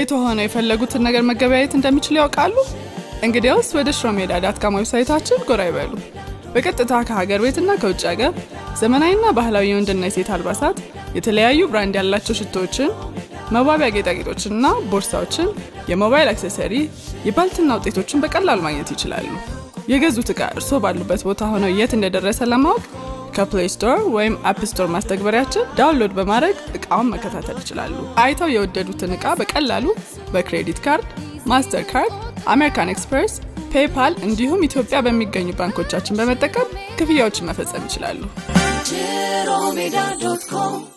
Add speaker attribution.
Speaker 1: ቤቱ ሆነው የፈለጉትን ነገር መገበያየት እንደሚችሉ ያውቃሉ? እንግዲያውስ ወደ ሽሮ ሜዳ ዳት ካም ዌብሳይታችን ጎራ ይበሉ። በቀጥታ ከሀገር ቤትና ከውጭ ሀገር ዘመናዊና ባህላዊ የወንድና የሴት አልባሳት፣ የተለያዩ ብራንድ ያላቸው ሽቶዎችን፣ መዋቢያ ጌጣጌጦችንና ቦርሳዎችን፣ የሞባይል አክሰሰሪ፣ የባልትና ውጤቶችን በቀላሉ ማግኘት ይችላሉ። የገዙት ዕቃ እርስዎ ባሉበት ቦታ ሆነው የት እንደደረሰ ለማወቅ ከፕሌይ ስቶር ወይም አፕ ስቶር ማስተግበሪያችን ዳውንሎድ በማድረግ እቃውን መከታተል ይችላሉ። አይተው የወደዱትን ዕቃ በቀላሉ በክሬዲት ካርድ፣ ማስተር ካርድ፣ አሜሪካን ኤክስፕሬስ፣ ፔይፓል እንዲሁም ኢትዮጵያ በሚገኙ ባንኮቻችን በመጠቀም ክፍያዎችን መፈጸም ይችላሉ።
Speaker 2: Giromeda.com